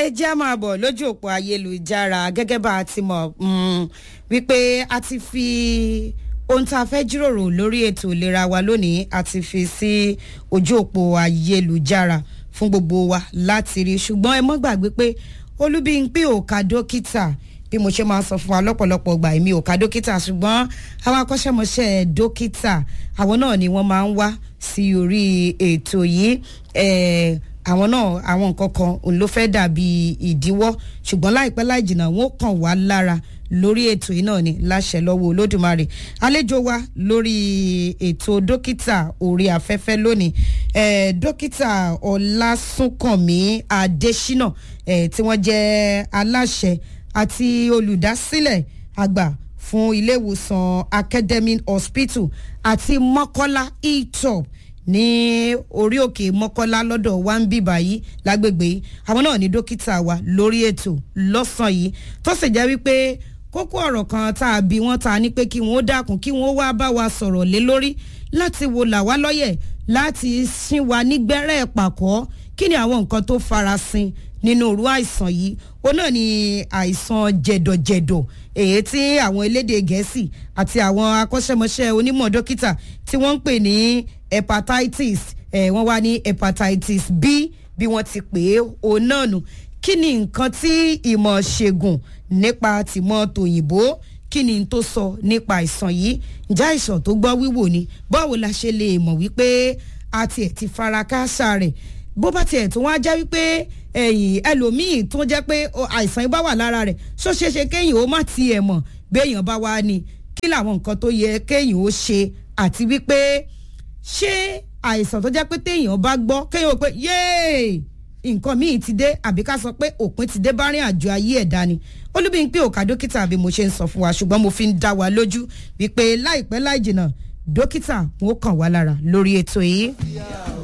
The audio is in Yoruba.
ẹ jẹ́ á máa bọ̀ lójú òpó ayélujára gẹ́gẹ́ bá a ti mọ̀ mm, wípé a ti fi ohun tá a fẹ́ jíròrò lórí ètò ìlera wa lónìí a ti fi sí ojú òpó ayélujára fún gbogbo wa láti rí ṣùgbọ́n ẹ mọ́ gbàgbé pé olúbíńpé ò ka dókítà bí mo ṣe máa sọ fún wa lọ́pọ̀lọpọ̀ gbà èmi ò ka dókítà ṣùgbọ́n àwọn akọ́ṣẹ́mọṣẹ́ dókítà àwọn náà ni wọ́n máa ń wá sí orí ètò yìí àwọn náà àwọn nǹkan kan òun ló fẹ́ dàbí ìdíwọ́ ṣùgbọ́n láìpẹ́ láì jìnnà wọ́n kàn wá lára lórí ètò yìí náà ni láṣẹ lọ́wọ́ olódùmarè àlejò wa lórí ètò dókítà orí afẹ́fẹ́ lónìí eh, dókítà ọlásùnkànmí adésínà eh, tí wọ́n jẹ́ aláṣẹ àti olùdásílẹ̀ àgbà fún ilé ìwòsàn academy hospital àti mọ́kọ́lá etop ní orí òkè mọ́kọ́lá lọ́dọ̀ wa ń bì báyìí lágbègbè yìí àwọn náà ní dókítà wa lórí ètò lọ́sàn yìí tó sì jẹ́ wípé kókó ọ̀rọ̀ kan tá a bí wọ́n ta ni pé kí wọ́n dákun kí wọ́n wá bá wa sọ̀rọ̀ lé lórí láti wo làwa lọ́yẹ̀ láti sin wa nígbẹ́rẹ́ pàkọ́ kí ni àwọn nǹkan tó farasin nínú òru àìsàn yìí ó náà ni àìsàn jẹ̀dọ̀jẹ̀dọ̀ èyí tí àwọn elédè gẹ̀ẹ́sì àti àwọn akọ́ṣẹ́mọṣẹ́ onímọ̀ dókítà tí wọ́n ń pè ní hepatitis eh, wọ́n wá ní hepatitis b bí wọ́n ti pè é òun náà nù kí ni nǹkan tí ìmọ̀ ṣègùn nípa tìmọ̀ tòyìnbó kí ni tó sọ nípa àìsàn yìí ǹjẹ́ àìsàn tó gbọ́ wíwò ni báwo la ṣe lè mọ̀ wípé a tiẹ̀ ti fara káásá rẹ̀ bó bá tiẹ̀ tó wá jẹ́ wípé ẹ̀yìn ẹlòmíì tó jẹ́ pé àìsàn yìí bá wà lára rẹ̀ ṣó ṣeé ṣe kéèyàn ó má tiẹ̀ mọ̀ béèyàn bá wá ní kí làwọn nǹkan tó yẹ kéèyàn ó ṣe àti wípé ṣé àìsàn tó jẹ́ pé téèyàn bá gbọ́ kéèyàn ó pé yéè nǹkan míì ti dé àbí ká sọ pé òpin ti dé bá rìn àjò ayé ẹ̀dá ni olúbíńpé òkà dókítà àbí mo ṣe ń sọ fún wa ṣùgbọ́n mo fi ń dá wa lójú wípé láìpẹ́ láì jìnnà dókítà wọn ó kàn wá lára lórí ètò yìí.